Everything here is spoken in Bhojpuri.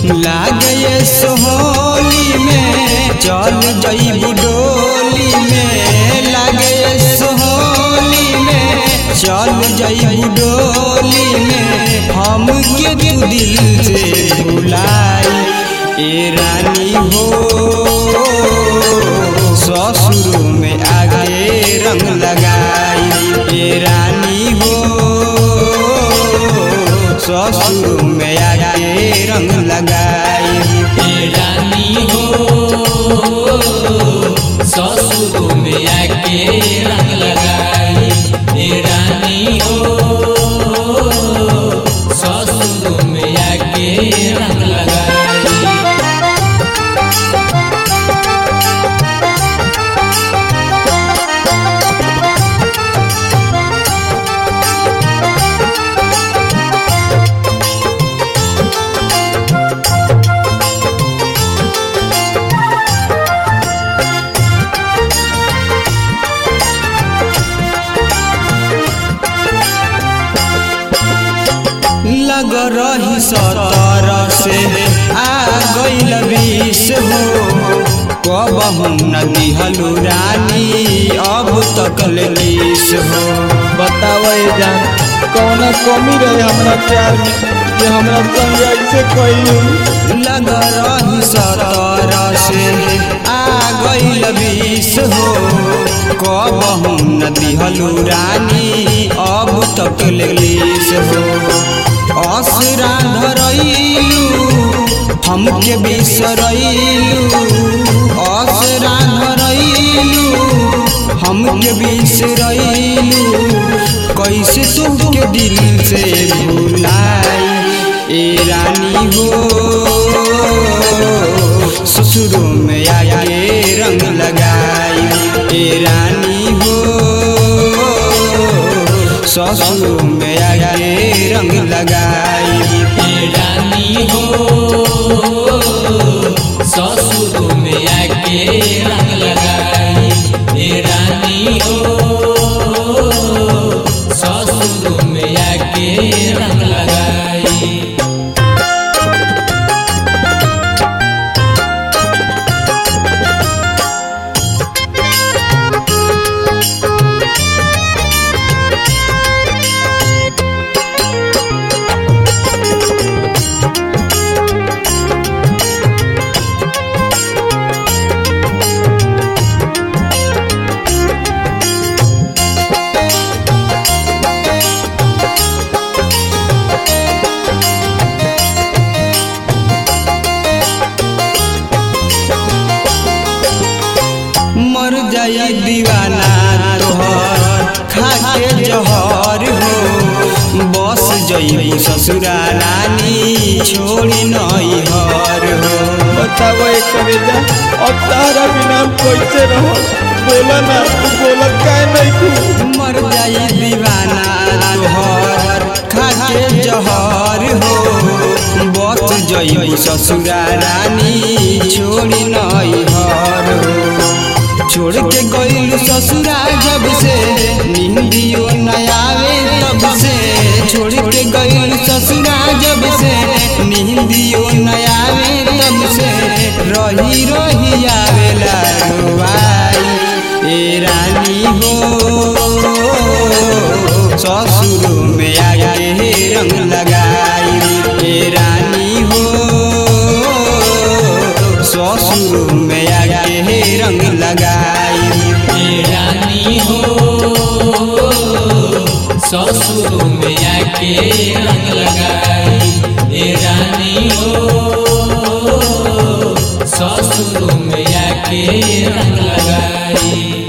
लागे सोहली में चल जईबू डोली में लागे सोहली में चल जईबू डोली में हम के तू दिल से भुलाई ए रानी हो ससुर में आगे रंग लगाई ए रानी हो ससुर में आगे रंग लगाई ए रानी हो ससुर में आके रंग लगाई ए रानी हो ससुर में आके रंग लगाई लग रही सतर से आ गईल बीस हो कब हम न दिहलू रानी अब तक लीस हो बताओ ये जान कौन कमी रहे हमरा प्यार में कि हमरा संग ऐसे कइलू लग रही सतर से आ गईल बीस हो कब हम न दिहलू रानी अब तक लीस हो असरा धरैलू हमके बिसरैलू असरा धरैलू हमके बिसरैलू कैसे तुमके दिल से भुलाई ए रानी हो ससुर में आगे रंग लगाई ए रानी हो ससुर में आगे रंग लगाई ए रानी हो ससुर में आके रंग लगाई ए रानी हो ससुर में आके रंग लगाई मर जाई दीवाना तोहर खाके जहर हो बस जई ससुरा रानी छोड़ी नई हर हो बताओ ये करे जा अब तारा बिना हम कैसे रहो बोला ना तू बोलत काहे नहीं तू मर जाई दीवाना तोहर खाके जहर हो बस जई ससुरा रानी छोड़ी नई हर हो छोड़ के गईल ससुरा जब से निंदियो न आवे तब से छोड़ के गईल ससुरा जब से निंदियो न आवे तब से रही रही आवेला रुवाई ए रानी हो ससुर में आगे रंग लगाई ए रानी हो ससुर में आगे रंग लगाई ए रानी हो ससुर में आके रंग लगाई ए रानी हो ससुर में आके रंग लगाई